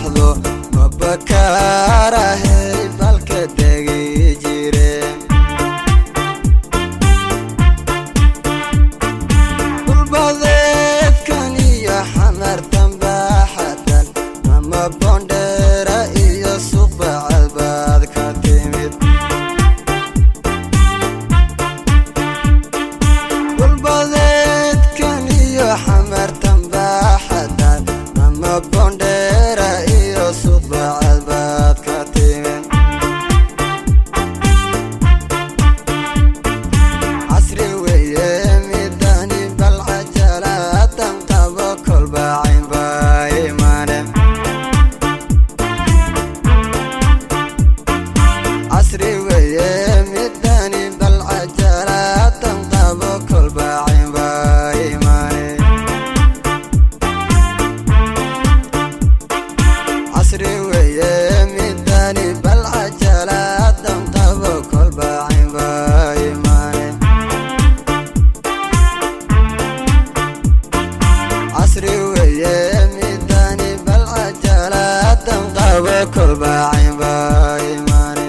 baxdo mabakaarahay balka degi jire dhulbadeedkan iyo xamartan baaxatan ama bondheera iyo suqbacad baad ka timid dhulbadeedkan iyo xamartan baaxatan ama bondheera iyo suqbacad baad ka timid casri weeye midani bal cajalaadan qabo kolbacayn baa imaane casri weeye midani bal cajalaadan qabo kolbacayn baa imaane casri weeye midani bal cajalaadan qabo kolbacayn baa imaane casri weeye midani bal cajalaadan qabo kolbacayn baa imaane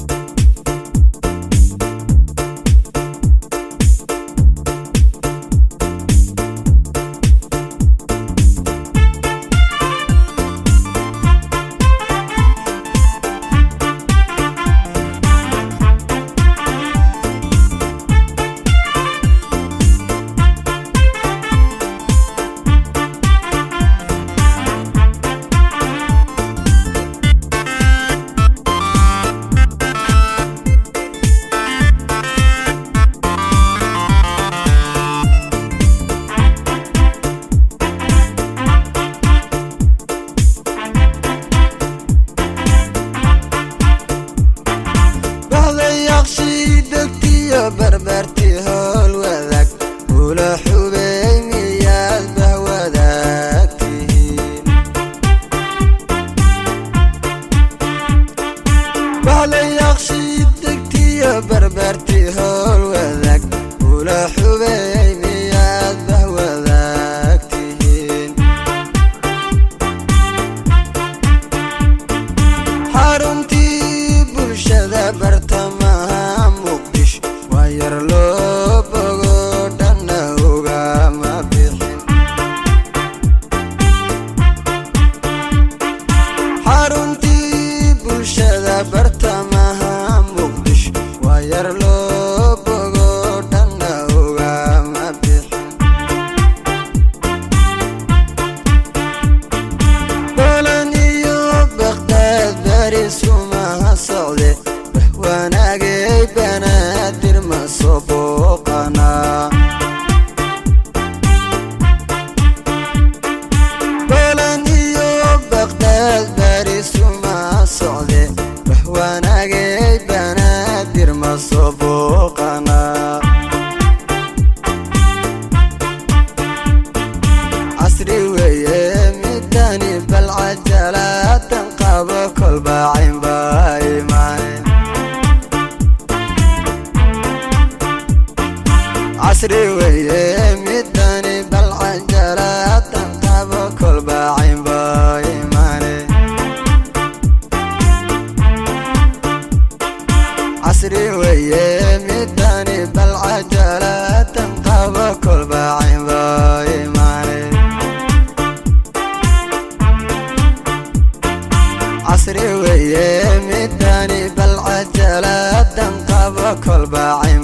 bahdayaaqshii degtiyo barbarti howl wadaag ula xubey miyaad bah wadaagtihiin bahdayaaqshii degtiyo barbarti howl wadaag ula xubey miyaad bah wadaagtihiin xaruntii bulshada bartamaha muqdisho waa yar loo bogo dhanna ugama bixin xaruntii bulshada bartamaha muqdisho waa yar loo bogo dhanna ugama bixin bolan iyo baqdaad bari sumaha socde wax wanaagay banaadir ma soo booqanaa bolan iyo baqdaad bari sumaha socde wax wanaagay banaadir ma soo booqanaa casri weeye midani bal cajalaadan qabo kolbacayn baa imaane casri weeye midani bal cajalaadan qabo kolbacayn baa imaane casri weeye midani bal cajalaadan qabo kolbacayn baa imaane casri weeye midani bal cajalaadan qabo kolbacayn